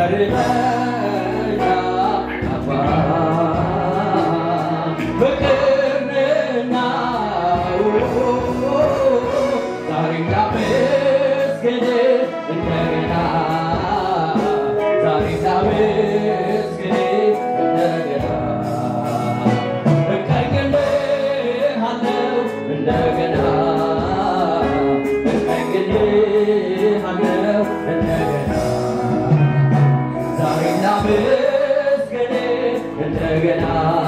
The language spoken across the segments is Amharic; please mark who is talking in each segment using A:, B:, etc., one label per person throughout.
A: መርመራ አባ ፍቅርና ዛሬ ላመስግን እንደገና ዛሬ ላመስግን እንደገና እቀኝልሃለሁ እንደገና እቀኝልሃለሁ እንደገና ዛሬ ላመስግን እንደገና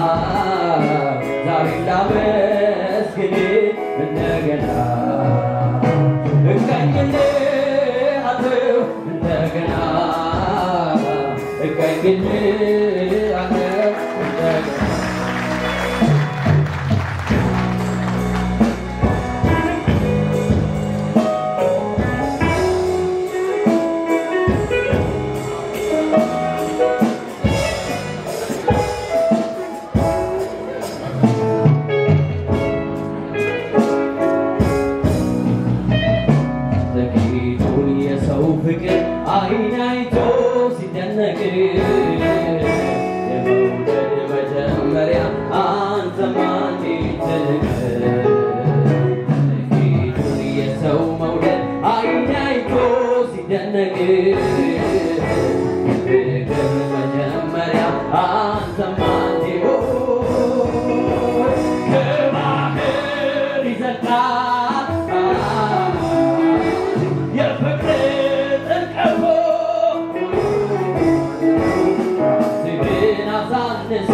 A: ዛሬ ላመስግን እንደገና እቀኝልሃለሁ እንደገና እቀኝልሃለሁ እንደገና ጥቂቱን የሰው ፍቅር አይን አይቶ ሲደነቅ የመውደድ መጀመሪያ አንተ ማን ትልቅ ጥቂቱን የሰው መውደድ አይን አይቶ ሲደነቅ ፍቅር መጀመሪያ አንተ ማን ከባህር ይዘልቃል የፍቅር ጥልቀቱ ልብን አሳነሰ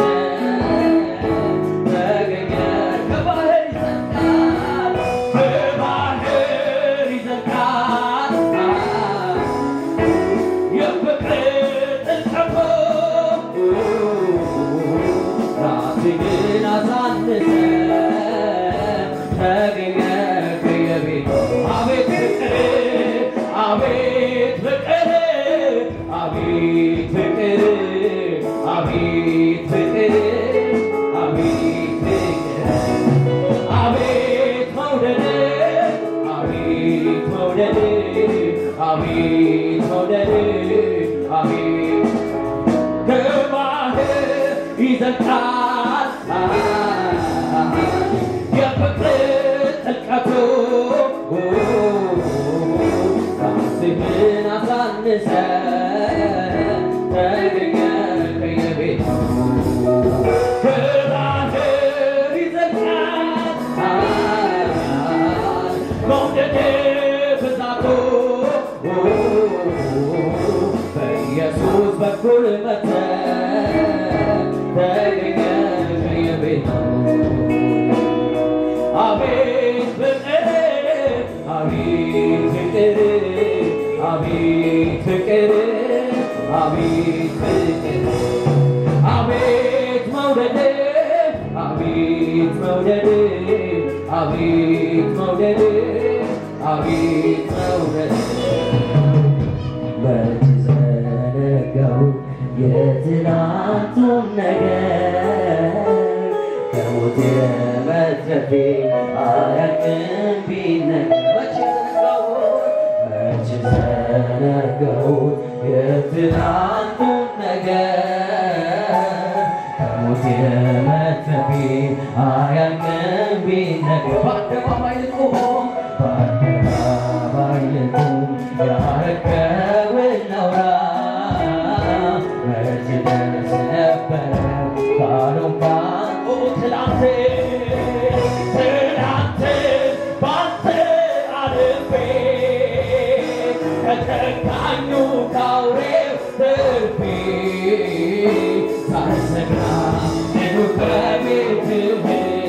A: ተገኘ ከባህር ይዘልቃል ከባህር ይዘልቃል የፍቅር ጥልቀቱ ራስህን አሳነሰ ተገኘ ከየቤቱ አቤት ፍቅር አቤት ፍቅር አቤት ፍቅር አቤት ፍቅር አቤት ፍቅር አቤት መውደድ አቤት መውደድ አቤት መውደድ አቤት ከባህር ይዘልቃል የፍቅር ጥልቀቱ ራስህን አሳንሰ ተገኘ ከየቤቱ ከባህር ይዘልቃል መውደድ ብዛቱ በኢየሱስ በኩል መተ ተገኘ ከየቤቱ አቤት ፍቅር አቤት ፍቅር አቤት ፍቅር አቤት ፍቅር አቤት መውደድ አቤት መውደድ አቤት መውደድ አቤት መውደድ መች ዘነጋው የትናንቱን ነገር ከሞት የመትረፌ አያልቅም ቢነገር መች ዘነጋሁት መች ዘነጋሁት የትናንቱን ነገር ከሞት የመትረፌ አያልቅም ቢነገር በአደባባይ ልቆም በአደባባይ ልቆም ያረከውን ላውራ መች ደርስ ነበረ ካሉም ባንቱ ትላንት ትላንት ባንተ አልፌ ከተካኙ ካውሬው ትርፌ ሳልሰጋ ኑ በቤትህ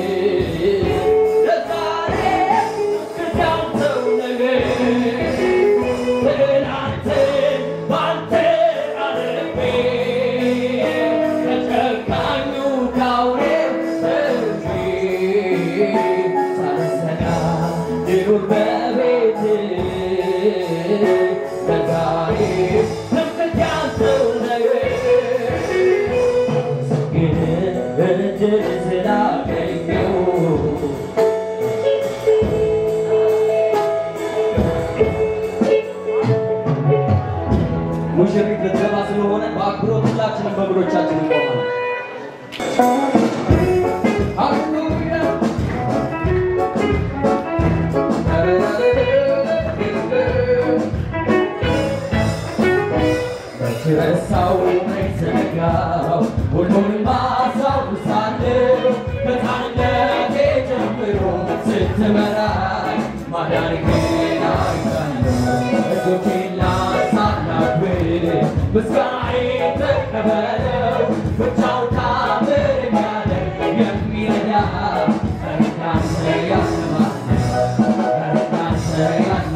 A: ለዛሬ እስክታንተው ነገር ትላንት ባንተ አልፌ ከጨካኙ ካውሬው ትርፌ ሳልሰጋ ልኑር በቤትህ ለዛሬ እስክታንተው ነገር ስለሆነ በአክብሮት ሁላችንም በእግሮቻችን እንቆማለን። ሃሌሉያ ረሳው መዘነጋው ሁሉንም አስታውሳለሁ ከሕፃንነቴ ጀምሮ ስትመራኝ ማዳንህን አይቻለሁ እጆቼን ላንሳላብህ ምስጋናዬን ተቀበለው ብቻውን ታምር የሚያደርግ የሚረዳ እንዳንተ ያለ ማን ነው?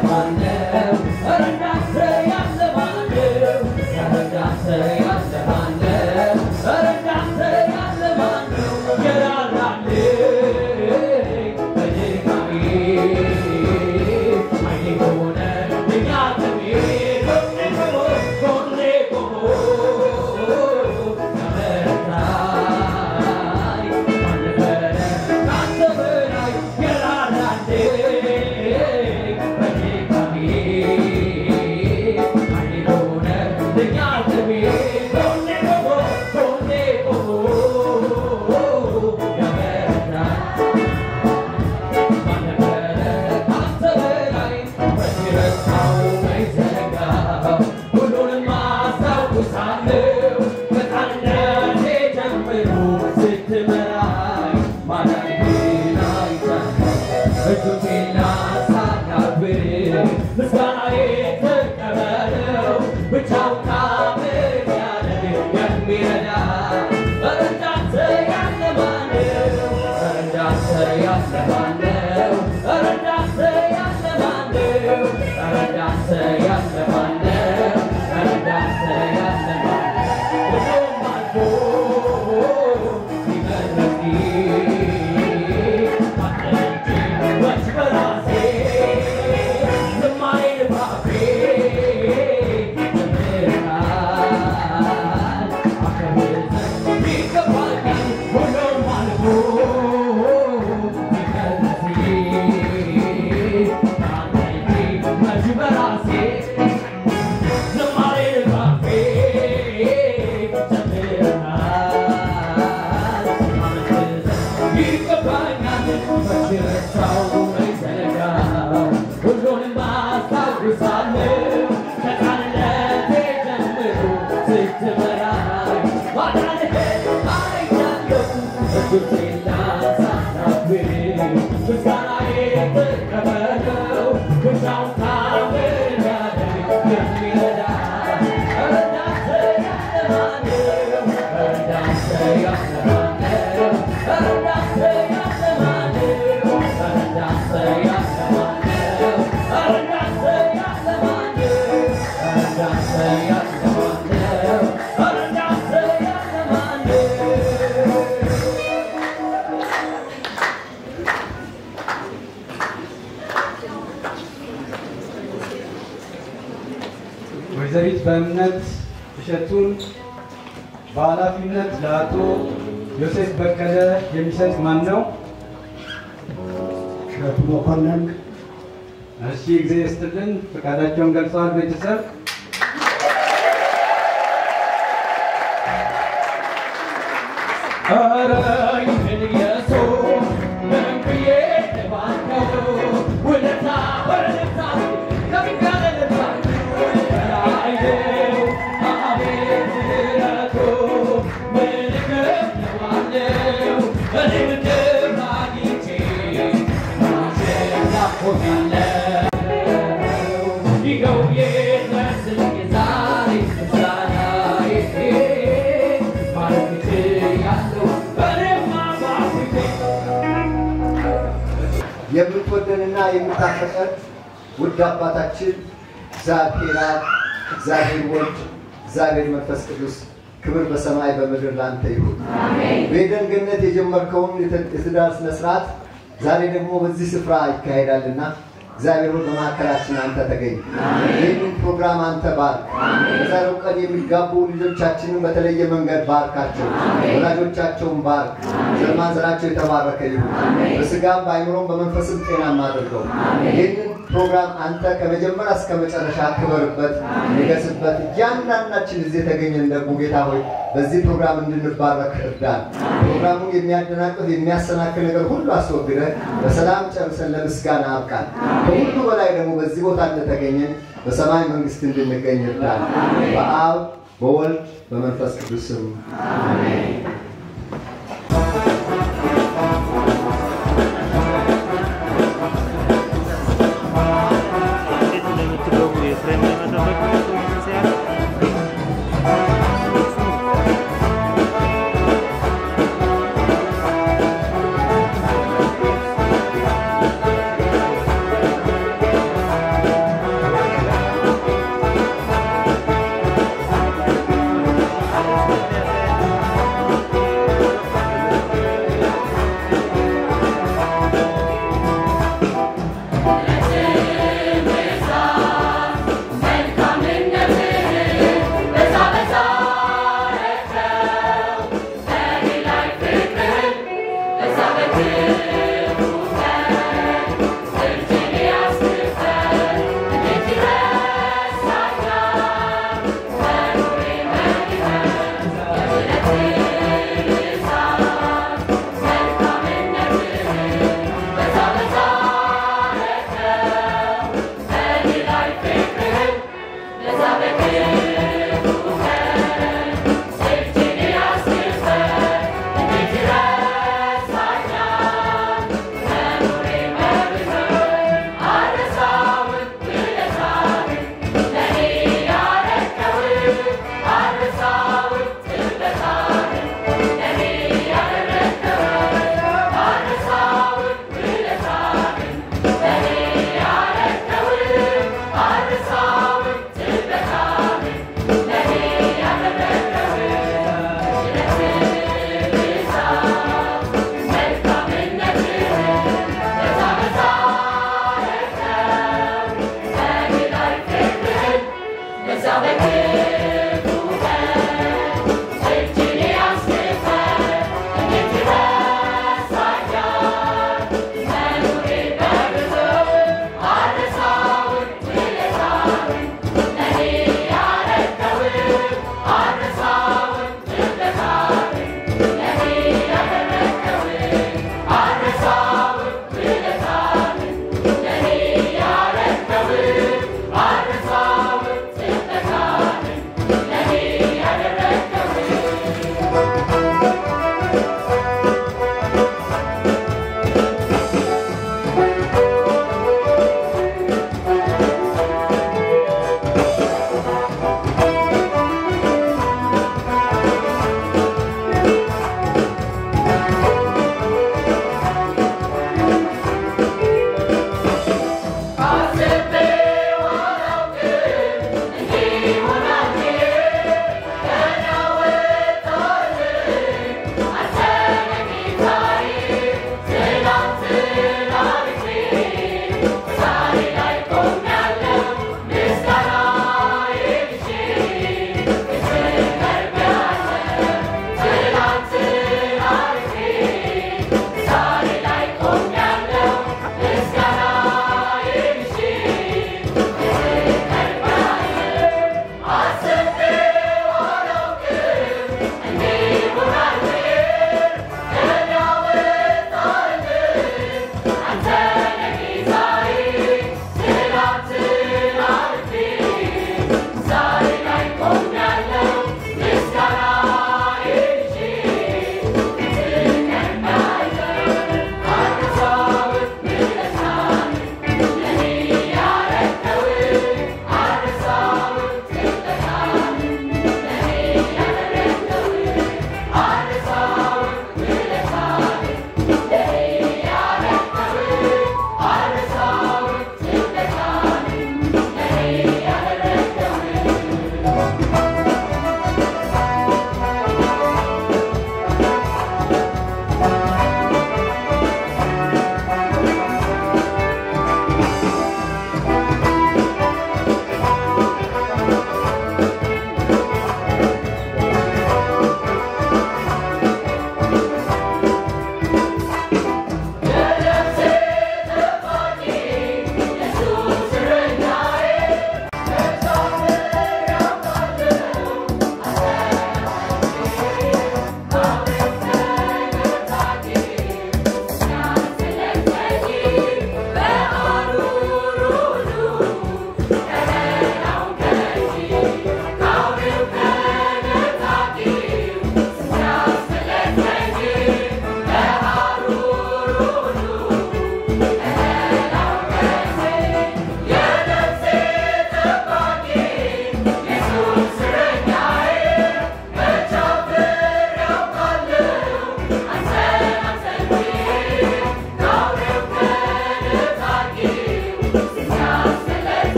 B: ወይዘሪት በእምነት እሸቱን በኃላፊነት ለአቶ ዮሴፍ በቀለ የሚሰጥ ማን ነው?
C: እሸቱ መኮንን
B: እሺ ጊዜ ይስጥልን። ፈቃዳቸውን ገልጸዋል። ቤተሰብ
A: ኧረ ይህን ኢየሱስ ምን ብዬ ልባርከው? ውለታ ውለታ ከፍ ያለ ልባል በላይ ነው። አቤት ምሕረቱ ምን እከፍለዋለሁ? እኔ ምድር አግኝቼ ማሸነፍ ሆኛለሁ። ይኸው ይድረስልኝ ዛሬ ምስጋናዬ ማለት እችላለሁ በእኔማ ባፍቴ
C: የምትወደንና የምታፈቀን ውድ አባታችን እግዚአብሔር አብ፣ እግዚአብሔር ወልድ፣ እግዚአብሔር መንፈስ ቅዱስ ክብር በሰማይ በምድር ላንተ ይሁን። በኤደን ገነት የጀመርከውን የተ- የትዳር ስነ ስርዓት ዛሬ ደግሞ በዚህ ስፍራ ይካሄዳልና እግዚአብሔር ሆይ በመካከላችን አንተ ተገኝ። ይህንን ፕሮግራም አንተ ባርክ። በዛሬው ቀን የሚጋቡ ልጆቻችንን በተለየ መንገድ ባርካቸው፣ ወላጆቻቸውን ባርክ። ዘር ማንዘራቸው የተባረከ ይሁን። በስጋም በአይምሮም በመንፈስም ጤናማ አድርገው። ይህንን ፕሮግራም አንተ ከመጀመሪያ እስከ መጨረሻ ክበርበት፣ ንገስበት። እያንዳንዳችን እዚህ የተገኘን ደግሞ ጌታ ሆይ በዚህ ፕሮግራም እንድንባረክ እርዳን። ፕሮግራሙን የሚያደናቅፍ የሚያሰናክል ነገር ሁሉ አስወግደ በሰላም ጨርሰን ለምስጋና አብቃን። ከሁሉ በላይ ደግሞ በዚህ ቦታ እንደተገኘን በሰማይ መንግስት እንድንገኝ እርዳን። በአብ በወልድ በመንፈስ ቅዱስም
D: እንዴት እንደምትገቡ የፍሬም ለመጠበቅ ሲያል
C: ዛሬ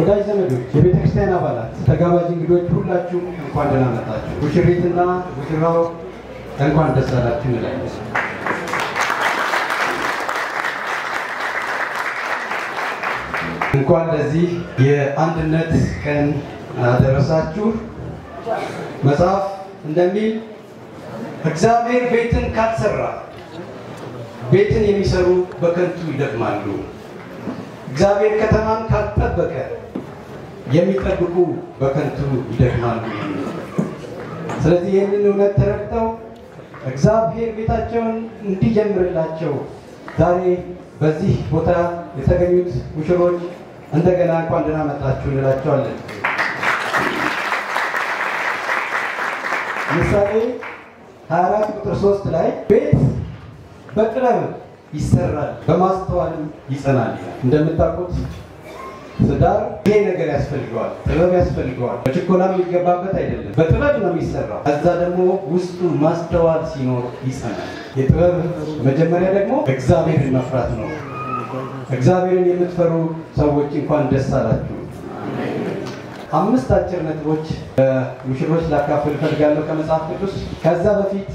B: ወዳጅ ዘመዶች፣ የቤተ ክርስቲያን አባላት፣ ተጋባዥ እንግዶች ሁላችሁም እንኳን ደህና መጣችሁ። ሙሽሪትና ሙሽራው እንኳን ደስ አላችሁ እንላለን። እንኳን ለዚህ የአንድነት ቀን አደረሳችሁ። መጽሐፍ እንደሚል እግዚአብሔር ቤትን ካልሰራ ቤትን የሚሰሩ በከንቱ ይደክማሉ። እግዚአብሔር ከተማን ካልጠበቀ የሚጠብቁ በከንቱ ይደክማሉ። ስለዚህ ይህንን እውነት ተረድተው እግዚአብሔር ቤታቸውን እንዲጀምርላቸው ዛሬ በዚህ ቦታ የተገኙት ሙሽሮች እንደገና እንኳን ደህና መጣችሁ እንላቸዋለን። ምሳሌ 24 ቁጥር 3 ላይ ቤት በጥበብ ይሰራል በማስተዋልም ይጸናል ይላል። እንደምታውቁት ትዳር ይሄ ነገር ያስፈልገዋል፣ ጥበብ ያስፈልገዋል። በችኮላ የሚገባበት አይደለም። በጥበብ ነው የሚሰራው። ከዛ ደግሞ ውስጡ ማስተዋል ሲኖር ይጸናል። የጥበብ መጀመሪያ ደግሞ እግዚአብሔርን መፍራት ነው። እግዚአብሔርን የምትፈሩ ሰዎች እንኳን ደስ አላችሁ። አምስት አጭር ነጥቦች ሙሽሮች ላካፍል እፈልጋለሁ ከመጽሐፍ ቅዱስ። ከዛ በፊት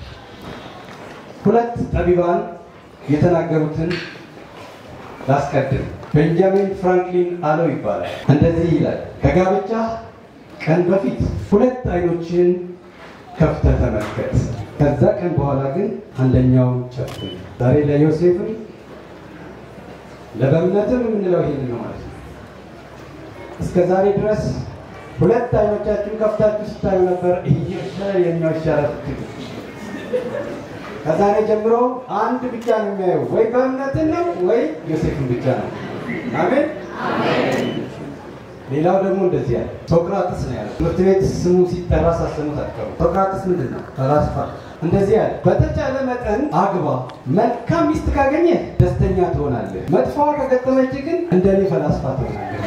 B: ሁለት ጠቢባን የተናገሩትን ላስቀድም። ቤንጃሚን ፍራንክሊን አለው ይባላል። እንደዚህ ይላል፣ ከጋብቻ ቀን በፊት ሁለት አይኖችን ከፍተህ ተመልከት፣ ከዛ ቀን በኋላ ግን አንደኛውን ጨፍን። ዛሬ ለዮሴፍም ለበእምነትም የምንለው ይሄን ነው ማለት ነው። እስከ ዛሬ ድረስ ሁለት አይኖቻችሁን ከፍታችሁ ስታዩ ነበር። ይሻላል የኛው ይሻላል ስትሉ ከዛሬ ጀምሮ አንድ ብቻ ነው የሚያየው፣ ወይ በእምነትን ነው ወይ ዮሴፍን ብቻ ነው። አሜን። ሌላው ደግሞ እንደዚህ ያለ ሶቅራጥስ ነው ያለው። ትምህርት ቤት ስሙ ሲጠራ ሳሰሙት አትቀሩ። ሶቅራጥስ ምንድን ነው? ፈላስፋ እንደዚህ ያለ በተቻለ መጠን አግባ፣ መልካም ሚስት ካገኘ ደስተኛ ትሆናለህ፣ መጥፎዋ ከገጠመች ግን እንደኔ ፈላስፋ ትሆናለህ።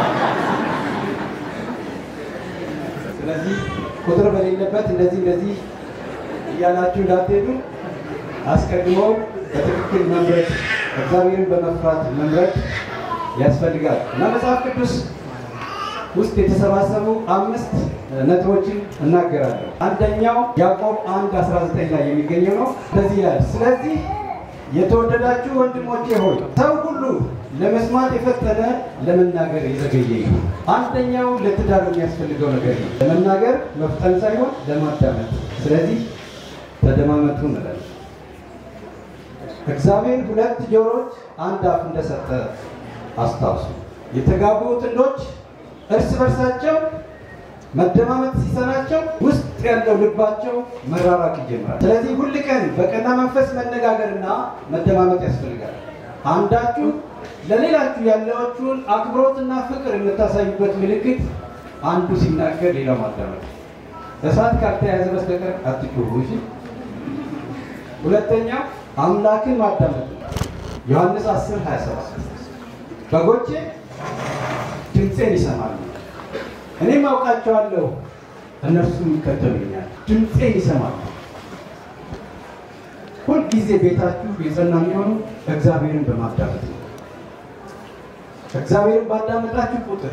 B: ስለዚህ ቁጥር በሌለበት እንደዚህ እንደዚህ እያላችሁ እንዳትሄዱ አስቀድሞ በትክክል መምረጥ እግዚአብሔርን በመፍራት መምረጥ ያስፈልጋል እና መጽሐፍ ቅዱስ ውስጥ የተሰባሰቡ አምስት ነጥቦችን እናገራለሁ። አንደኛው ያዕቆብ 1 19 ላይ የሚገኘው ነው። እንደዚህ ይላል፣ ስለዚህ የተወደዳችሁ ወንድሞቼ ሆይ ሰው ሁሉ ለመስማት የፈጠነ ለመናገር የዘገየ ይሁን። አንደኛው ለትዳር የሚያስፈልገው ነገር ነው፣ ለመናገር መፍጠን ሳይሆን ለማዳመጥ። ስለዚህ ተደማመጡ እንላለን። እግዚአብሔር ሁለት ጆሮች አንድ አፍ እንደሰጠ አስታውሱ። የተጋቡ ጥንዶች እርስ በርሳቸው መደማመጥ ሲሰናቸው ውስጥ ያለው ልባቸው መራራቅ ይጀምራል። ስለዚህ ሁል ቀን በቀና መንፈስ መነጋገርና መደማመጥ ያስፈልጋል። አንዳችሁ ለሌላችሁ ያላችሁን አክብሮትና ፍቅር የምታሳዩበት ምልክት አንዱ ሲናገር ሌላው ማዳመጥ። እሳት ካልተያዘ በስተቀር አትጩሁ። እሺ። ሁለተኛው አምላክን ማዳመጥ ነው። ዮሐንስ 10 27 በጎቼ ድምፄን ይሰማሉ፣ እኔም አውቃቸዋለሁ፣ እነርሱም ይከተሉኛል። ድምፄን ይሰማሉ። ሁልጊዜ ቤታችሁ የጸና የሚሆኑ እግዚአብሔርን በማዳመጥ ነው። እግዚአብሔርን ባዳመጣችሁ ቁጥር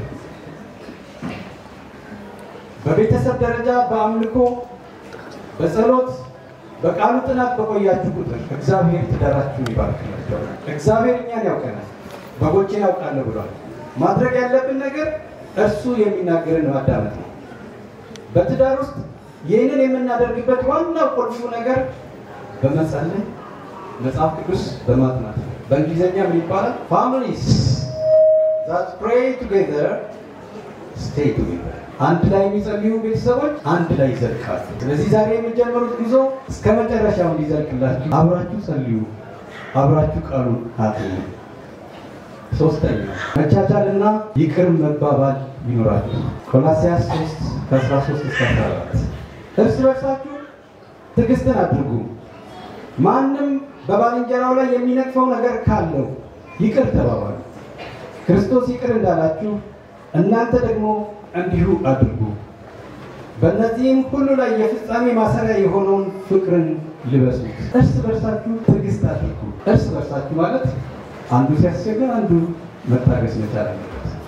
B: በቤተሰብ ደረጃ በአምልኮ በጸሎት በቃሉ ጥናት በቆያችሁ ቁጥር እግዚአብሔር ትዳራችሁን ይባርክላቸዋል። እግዚአብሔር እኛን ያውቀናል፣ በጎቼን ያውቃለሁ ብሏል። ማድረግ ያለብን ነገር እርሱ የሚናገርን ማዳመጥ ነው። በትዳር ውስጥ ይህንን የምናደርግበት ዋናው ቁልፉ ነገር በመጸለይ መጽሐፍ ቅዱስ በማጥናት ነው። በእንግሊዝኛ ምን ይባላል? ፋሚሊስ ዛት ፕሬይ ቱጌዘር ስቴይ ቱጌዘር አንድ ላይ የሚጸልዩ ቤተሰቦች አንድ ላይ ይዘልቃሉ። ስለዚህ ዛሬ የሚጀምሩት ጉዞ እስከ መጨረሻው እንዲዘልቅላችሁ አብራችሁ ጸልዩ፣ አብራችሁ ቃሉን አጥኑ። ሶስተኛ መቻቻልና ይቅር መባባል ይኖራችሁ። ቆላስያስ 3 ከ13 እስከ 14 እርስ በርሳችሁ ትዕግስትን አድርጉ። ማንም በባልንጀራው ላይ የሚነቅፈው ነገር ካለው ይቅር ተባባሉ። ክርስቶስ ይቅር እንዳላችሁ እናንተ ደግሞ እንዲሁ አድርጉ። በእነዚህም ሁሉ ላይ የፍጻሜ ማሰሪያ የሆነውን ፍቅርን ልበሱት። እርስ በርሳችሁ ትዕግስት አድርጉ። እርስ በርሳችሁ ማለት አንዱ ሲያስቸግር አንዱ መታገስ መቻል አለበት።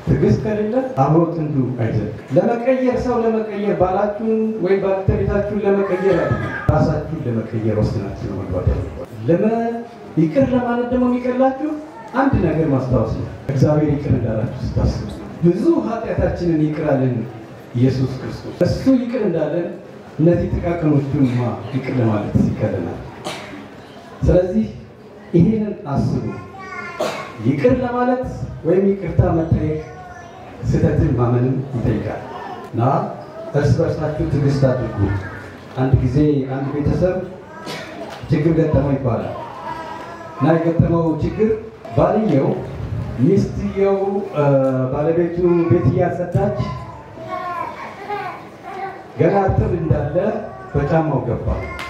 B: ትዕግስት ከሌለ አብሮ ጥንዱ አይዘልቅ። ለመቀየር ሰው ለመቀየር ባላችሁን ወይም ባለቤታችሁን ለመቀየር አይደለም፣ ራሳችሁን ለመቀየር ወስናችሁ ነው መግባት ያለባችሁ። ለመ ይቅር ለማለት ደግሞ የሚቀላችሁ አንድ ነገር ማስታወስ ነው። እግዚአብሔር ይቅር እንዳላችሁ ስታስቡ ብዙ ኃጢአታችንን ይቅር አለን ኢየሱስ ክርስቶስ። እሱ ይቅር እንዳለን እነዚህ ጥቃቅኖቹንማ ይቅር ለማለት ይቀለናል። ስለዚህ ይሄንን አስቡ። ይቅር ለማለት ወይም ይቅርታ መጠየቅ ስህተትን ማመንም ይጠይቃል እና እርስ በርሳችሁ ትዕግስት አድርጉ። አንድ ጊዜ አንድ ቤተሰብ ችግር ገጠመው ይባላል እና የገጠመው ችግር ባልየው ሚስትየው ባለቤቱ ቤት እያጸዳች ገና እርጥብ እንዳለ በጫማው ገባ።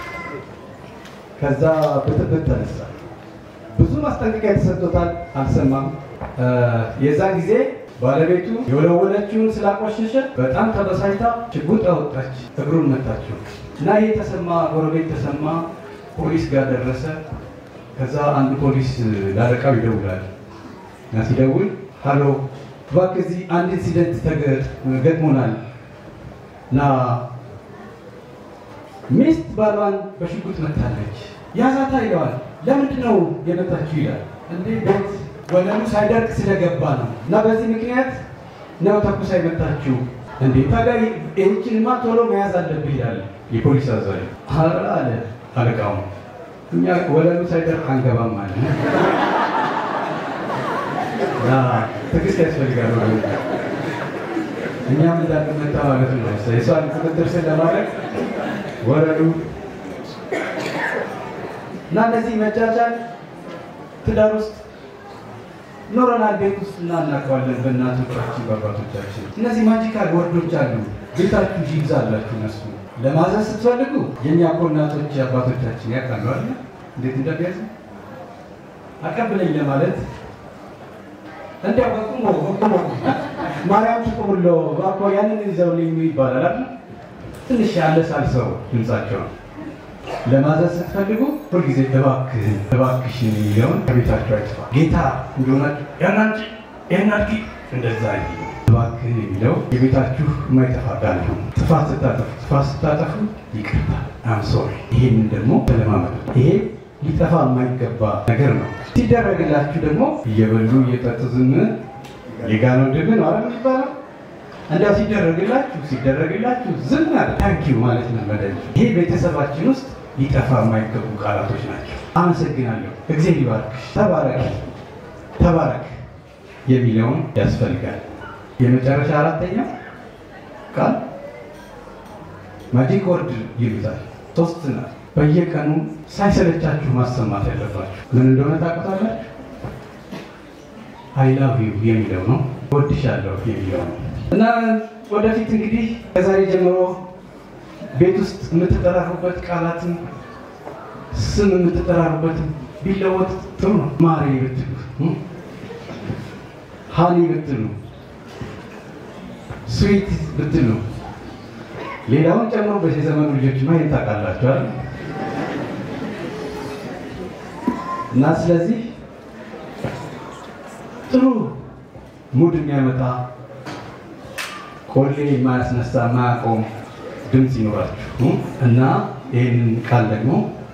B: ከዛ ብጥብጥ ተነሳ። ብዙ ማስጠንቀቂያ ተሰጥቶታል፣ አልሰማም። የዛን ጊዜ ባለቤቱ የወለወለችውን ስላቆሸሸ በጣም ተበሳጭታ ሽጉጥ አወጣች፣ እግሩን መታችው እና ይህ ተሰማ፣ ጎረቤት ተሰማ፣ ፖሊስ ጋር ደረሰ። ከዛ አንድ ፖሊስ ላለቃው ይደውላል እና ሲደውል ሀሎ፣ እባክህ እዚህ አንድ ኢንሲደንት ገጥሞናል እና ሚስት ባሏን በሽጉጥ መታለች፣ ያዛታ ይለዋል። ለምንድን ነው የመታችሁ ይላል። እንዴ ቤት ወለሉ ሳይደርቅ ስለገባ ነው እና በዚህ ምክንያት ነው ተኩሳ የመታችሁ። እንዴ ታዲያ ይህችንማ ቶሎ መያዝ አለብህ ይላል የፖሊስ አዛዥ። ኧረ አለ አለቃው፣ እኛ ወለሉ ሳይደርቅ አንገባም አለ። እና ትዕግስት ያስፈልጋል ማለት ነው። እኛም እንዳንመታ ማለት ነው። የሷን ቁጥጥር ስር ለማድረግ ወረዱ እና እነዚህ መቻቻል ትዳር ውስጥ ኖረናል። ቤት ውስጥ እና እናውቀዋለን። በእናቶቻችን በአባቶቻችን እነዚህ ማጂካል ወርዶች አሉ። ቤታችሁ ይይዛላችሁ። እነሱ ለማዘዝ ስትፈልጉ የእኛ እኮ እናቶች አባቶቻችን ያውቃሉ አለ እንዴት እንደሚያዝ አቀብለኝ ለማለት እንዲያው በቁሞ በቁሞ ማርያም ትቁምሎ እባክዎ ያንን ይዘውልኝ ይባላል አይደል? ትንሽ ያለሳልሰው ድምጻቸው ለማዘዝ ስትፈልጉ ሁልጊዜ እባክህን እባክሽን የሚለውን ከቤታቸው አይጥፋ። ጌታ እንደሆናችሁ ያናንጭ ያናድጊ እንደዛ ይ እባክህን የሚለው የቤታችሁ የማይጠፋ ቃል ነው። ጥፋት ስታጠፉ ጥፋት ስታጠፉ ይቅርታ አም ሶሪ። ይሄንን ደግሞ ተለማመዱ። ይሄ ሊጠፋ የማይገባ ነገር ነው። ሲደረግላችሁ ደግሞ እየበሉ እየጠጡ ዝም የጋነው ድብ ነው አይደል የሚባለው? እንዲያው ሲደረግላችሁ ሲደረግላችሁ ዝም አለ ታንኪዩ ማለት ነው መደል። ይሄ ቤተሰባችን ውስጥ ሊጠፋ የማይገቡ ቃላቶች ናቸው። አመሰግናለሁ፣ እግዚአብሔር ይባርክሽ፣ ተባረክ፣ ተባረክ የሚለውን ያስፈልጋል። የመጨረሻ አራተኛው ቃል ማጂክ ወርድ ይሉታል። ሶስት ናት። በየቀኑ ሳይሰለቻችሁ ማሰማት ያለባችሁ ምን እንደሆነ ታውቁታላችሁ? አይ ላቭ ዩ የሚለው ነው። እወድሻለሁ የሚለው ነው። እና ወደፊት እንግዲህ ከዛሬ ጀምሮ ቤት ውስጥ የምትጠራሩበት ቃላትን ስም የምትጠራሩበትን ቢለወጥ ጥሩ ነው። ማሬ ብትሉ፣ ሀኒ ብትሉ፣ ስዊት ብትሉ፣ ሌላውን ጨምሮ በዚህ ዘመኑ ልጆች ማየት ታውቃላችሁ አይደል? እና ስለዚህ ጥሩ ሙድ የሚያመጣ ቆሌ የማያስነሳ የማያቆም ድምፅ ይኖራችሁ እና ይህንን ቃል ደግሞ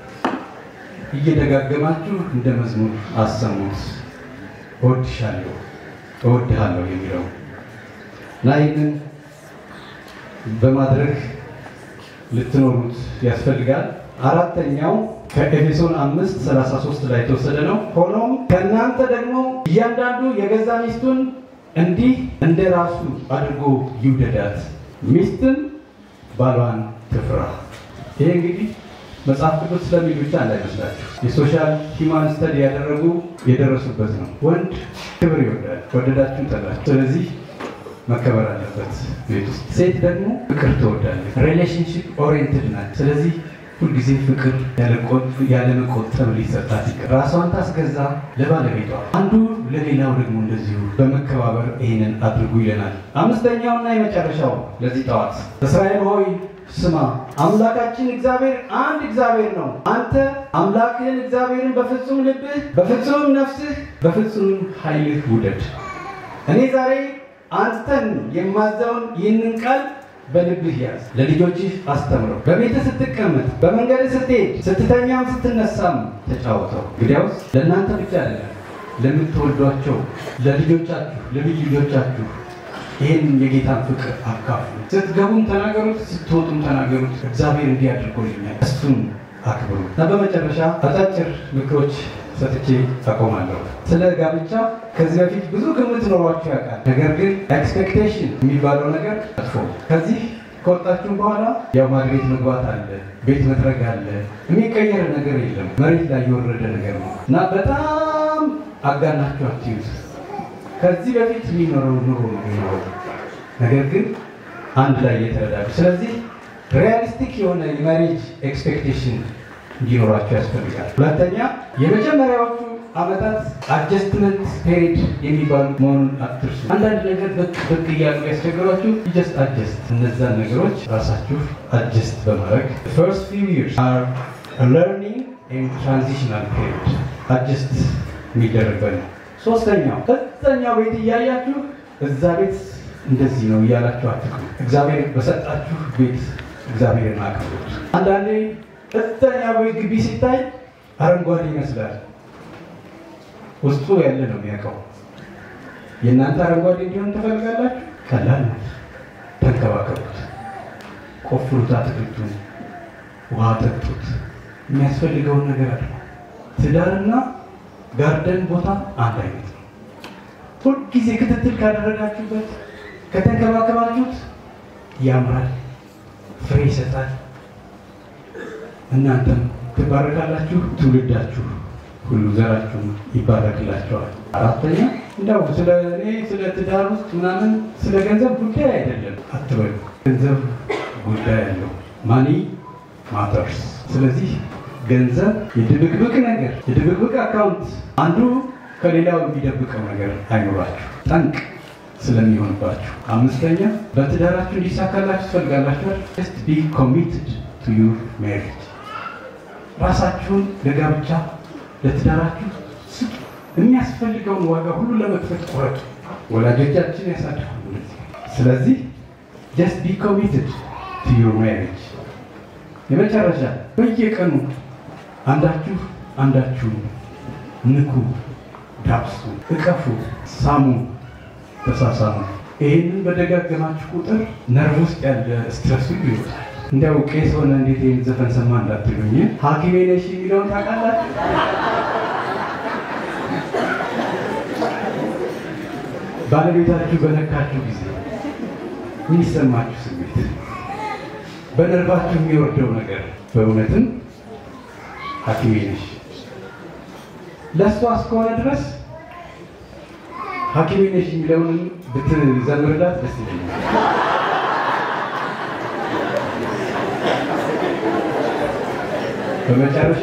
B: እየደጋገማችሁ እንደ መዝሙር አሰሙት። እወድሻለሁ፣ እወድሃለሁ የሚለው እና ይህንን በማድረግ ልትኖሩት ያስፈልጋል። አራተኛው ከኤፌሶን አምስት 33 ላይ የተወሰደ ነው። ሆኖም ከእናንተ ደግሞ እያንዳንዱ የገዛ ሚስቱን እንዲህ እንደ ራሱ አድርጎ ይውደዳት፣ ሚስትን ባሏን ትፍራ። ይሄ እንግዲህ መጽሐፍ ቅዱስ ስለሚል ብቻ እንዳይመስላችሁ የሶሻል ሂማን ስተዲ ያደረጉ የደረሱበት ነው። ወንድ ክብር ይወዳል፣ ወደዳችሁ ጠላችሁ። ስለዚህ መከበር አለበት ቤት ውስጥ። ሴት ደግሞ ፍቅር ትወዳለች፣ ሪሌሽንሽፕ ኦሪየንትድ ናት። ስለዚህ ሁልጊዜ ፍቅር ያለመቆጠብ ሊሰጣት ይገባል። ራሷን ታስገዛ ለባለቤቷ፣ አንዱ ለሌላው ደግሞ እንደዚሁ በመከባበር ይህንን አድርጉ ይለናል። አምስተኛውና የመጨረሻው ለዚህ ጠዋት እስራኤል ሆይ ስማ፣ አምላካችን እግዚአብሔር አንድ እግዚአብሔር ነው። አንተ አምላክህን እግዚአብሔርን በፍጹም ልብህ፣ በፍጹም ነፍስህ፣ በፍጹም ኃይልህ ውደድ። እኔ ዛሬ አንተን የማዘውን ይህንን ቃል በልብህ ያዝ፣ ለልጆችህ አስተምረው። በቤትህ ስትቀመጥ፣ በመንገድ ስትሄድ፣ ስትተኛም ስትነሳም ተጫወተው። እንግዲያውስ ለእናንተ ብቻ አይደለም ለምትወዷቸው ለልጆቻችሁ፣ ለልጅ ልጆቻችሁ ይህን የጌታን ፍቅር አካፍሉ። ስትገቡም ተናገሩት፣ ስትወጡም ተናገሩት። እግዚአብሔር እንዲህ አድርጎልኛል፣ እሱን አክብሩ። እና በመጨረሻ አጫጭር ምክሮች ሰጥቼ አቆማለሁ። ስለ ጋብቻ ከዚህ በፊት ብዙ ግምት ኖሯችሁ ያውቃል። ነገር ግን ኤክስፔክቴሽን የሚባለው ነገር መጥፎ ነው። ከዚህ ከወጣችሁ በኋላ ያው ማግቤት መግባት አለ፣ ቤት መጥረግ አለ። የሚቀየር ነገር የለም። መሬት ላይ የወረደ ነገር ነው እና በጣም አጋናችሁ አትዩት። ከዚህ በፊት የሚኖረው ኑሮ ነው የሚኖረው። ነገር ግን አንድ ላይ እየተረዳዱ ስለዚህ ሪያሊስቲክ የሆነ የማሬጅ ኤክስፔክቴሽን እንዲኖራቸው ያስፈልጋል። ሁለተኛ የመጀመሪያዎቹ ዓመታት አጀስትመንት ፔሪድ የሚባሉ መሆኑን አትርሱ። አንዳንድ ነገር ብቅ ብቅ እያሉ ያስቸግሯችሁ ጀስት አጀስት፣ እነዛን ነገሮች ራሳችሁ አጀስት በማድረግ ፈርስት ፊው ይርስ አር ለርኒንግ ኤንድ ትራንዚሽናል ፔሪድ አጀስት የሚደረግበት ነው። ሶስተኛው እዛኛው ቤት እያያችሁ እዛ ቤት እንደዚህ ነው እያላችሁ አትቅሩ። እግዚአብሔር በሰጣችሁ ቤት እግዚአብሔርን አክብሩት። አንዳንዴ እዛኛው ቤት ግቢ ሲታይ አረንጓዴ ይመስላል። ውስጡ ያለ ነው የሚያውቀው። የእናንተ አረንጓዴ እንዲሆን ትፈልጋላችሁ? ቀላል ነው። ተንከባከቡት፣ ቆፍሩት፣ አትክልቱን፣ ውሃ ጠጡት፣ የሚያስፈልገውን ነገር አለ። ትዳርና ጋርደን ቦታ አንድ አይነት ነው። ሁልጊዜ ክትትል ካደረጋችሁበት ከተንከባከባችሁት ያምራል፣ ፍሬ ይሰጣል። እናንተም ትባረካላችሁ፣ ትውልዳችሁ ሁሉ ዘራችሁ ይባረክላቸዋል። አራተኛ እንደው ስለ እኔ ስለ ትዳር ውስጥ ምናምን ስለ ገንዘብ ጉዳይ አይደለም አትበሉ። ገንዘብ ጉዳይ አለው። ማኒ ማተርስ። ስለዚህ ገንዘብ የድብቅብቅ ነገር የድብቅብቅ አካውንት አንዱ ከሌላው የሚደብቀው ነገር አይኖራችሁ ጠንቅ ስለሚሆንባችሁ። አምስተኛ በትዳራችሁ እንዲሳካላችሁ ትፈልጋላችኋል። ጀስት ቢ ኮሚትድ ቱ ዩር ሜሪጅ ራሳችሁን ለጋብቻ ለትዳራችሁ ስጡ። የሚያስፈልገውን ዋጋ ሁሉ ለመክፈል ቆረጡ። ወላጆቻችን ያሳድጉ። ስለዚህ ጀስት ቢ ኮሚትድ ቱ ዩር ሜሪጅ። የመጨረሻ በየቀኑ አንዳችሁ አንዳችሁ ንኩ፣ ዳብሱ፣ እቀፉ፣ ሳሙ፣ ተሳሳሙ። ይህንን በደጋገማችሁ ቁጥር ነርቭ ውስጥ ያለ ስትረስ ሁሉ ይወጣል። እንዲያው ቄስ ሆነ እንዴት ይህን ዘፈን ሰማ እንዳትሉኝ፣ ሐኪሜ ነሽ የሚለውን ታውቃላችሁ? ባለቤታችሁ በነካችሁ ጊዜ የሚሰማችሁ ስሜት፣ በነርቫችሁ የሚወርደው ነገር በእውነትም ሐኪሜ ነሽ ለእሷ እስከሆነ ድረስ ሐኪሜ ነሽ የሚለውን ብትዘምርላት ደስ ይለኛል። በመጨረሻ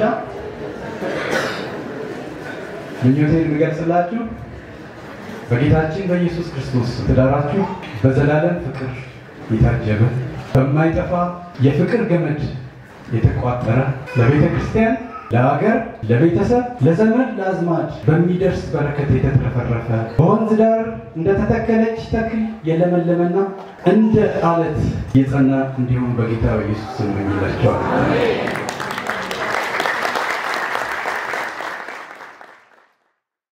B: ምኞቴን የምገልጽላችሁ በጌታችን በኢየሱስ ክርስቶስ ትዳራችሁ በዘላለም ፍቅር የታጀበ በማይጠፋ የፍቅር ገመድ የተቋጠረ ለቤተ ክርስቲያን፣ ለሀገር፣ ለቤተሰብ፣ ለዘመድ፣ ለአዝማድ በሚደርስ በረከት የተትረፈረፈ በወንዝ ዳር እንደተተከለች ተክል የለመለመና እንደ አለት የጸና እንዲሁም በጌታ በኢየሱስ ስም እመኝላችኋለሁ።